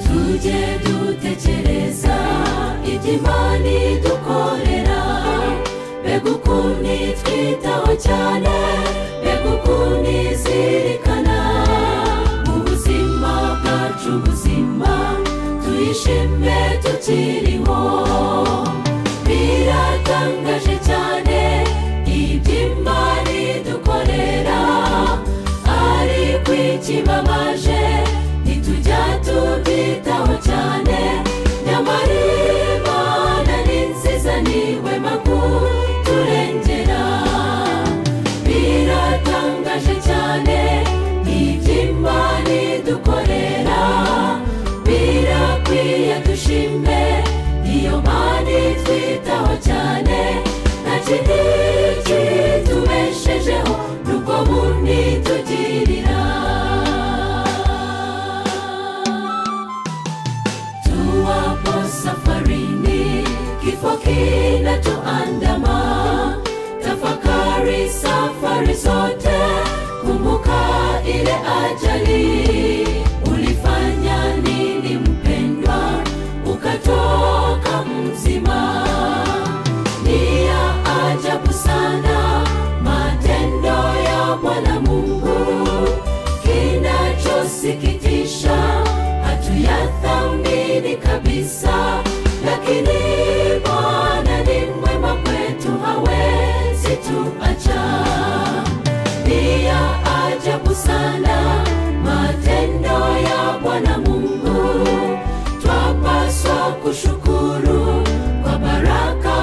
tujye dutekereza ibyo imana idukorera mbega ukuntu itwitaho cyane mbega ukuntu izirikana mu buzima bwacu buzima tuyishime tukiriho biratangaje cyane ibyo imana idukorera ariko ikibabaje ntitujya tubyitaho cyane nyamara imana ni nziza niwe makuru turengera biratangaje cyane ibyo imana idukorera birakwiye dushime iyo mana itwitaho cyane nta kindi kitubeshejeho n'ubwo bundi tugirira tuwapo safarini kifo kinatuandama tafakari safari zote kumbuka ile ajali ulifanya nini mpendwa ukatoka mzima ni ya ajabu sana matendo ya bwana mungu kinachosikitisha hatuyathamini kabisa lakini bwana ni mwema kwetu hawezi tuacha ni ya ajabu sana matendo ya bwana mungu twapaswa kushukuru kwa baraka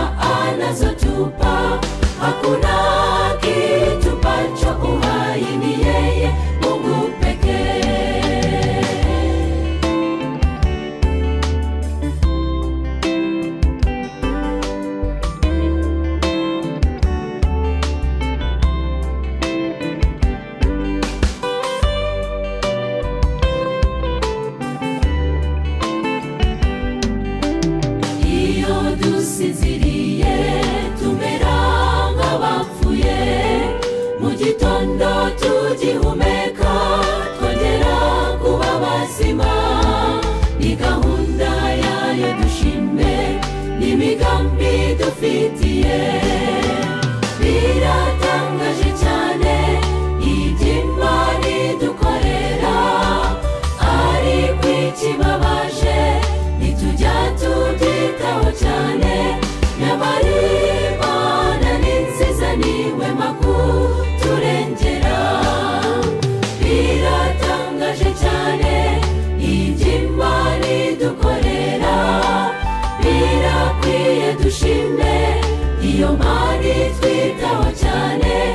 anazotupa hakuna kitupacho uhai ni yeye mungu pekee iyo dusinziriye tumera nk'abapfuye mu gitondo tugihumeka twongera kuba bazima ni gahunda yayo dushime n'imigambi dufitiye biratangaje cyane iby'imana dukorera ariko ikibabaje ntitujya tubyitaho cyane nyamara imana ni nziza niwe makuru turengera biratangaje cyane iby'imana idukorera birakwiye dushime iyo mari twitaho cyane